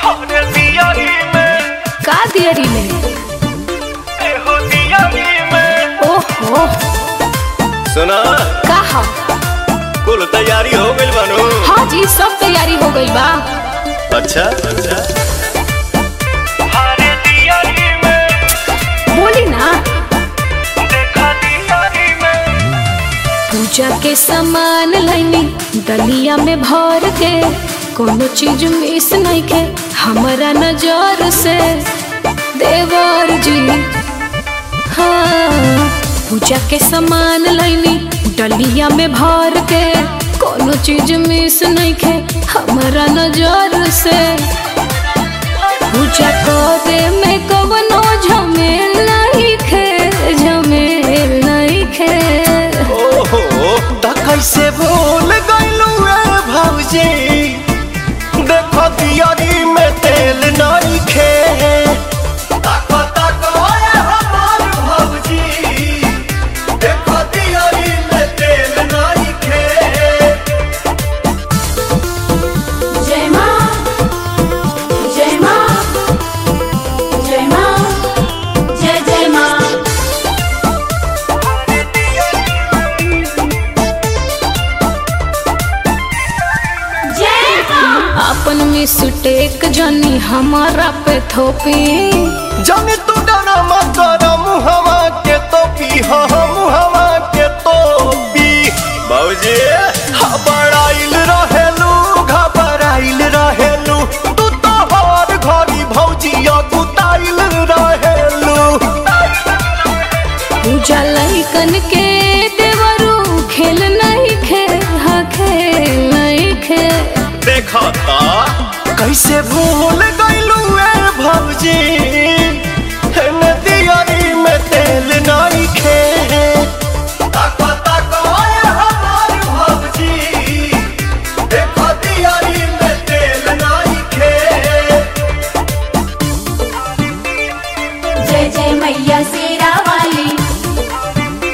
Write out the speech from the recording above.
अरे दियारी में का दियरी में एहो दियारी में ओहो सुना का हा कुल तैयारी हो गइल बानू हाँ जी सब तैयारी हो गई बा अच्छा अच्छा अरे दियारी में बोली ना देखा दियारी में पूजा के सामान लैनी दलिया में भर के कोनो चीज मिस नहीं के हमारा नजर से देवर जी हाँ पूजा के सामान लैनी डलिया में भर के कोनो चीज मिस नहीं के हमारा नजर से पूजा करे में कवनो झमेल नहीं खे झमेल नहीं खे ओहो त कैसे भूल गइलू ए भौजी देखो दियारी में तेल नहीं खे ताको ताको ए हमार भौजी देखो दियारी में तेल नहीं खे जय माँ जय माँ जय माँ जय जय माँ जय माँ अपन मिस्टेक जानी हमारा पे थोपी जाने तू डरा मत कर मुहवा के तो पी हाँ मुहवा के तो पी बाबूजी घबराइल रहेलू घबराइल रहेलू तू तो हर घड़ी भौजिया गुताइल रहेलू पूजा लइकन के देवरू खेल नहीं खे हाँ खेल नहीं खे देखा ता कैसे भूल गइलू ए भौजी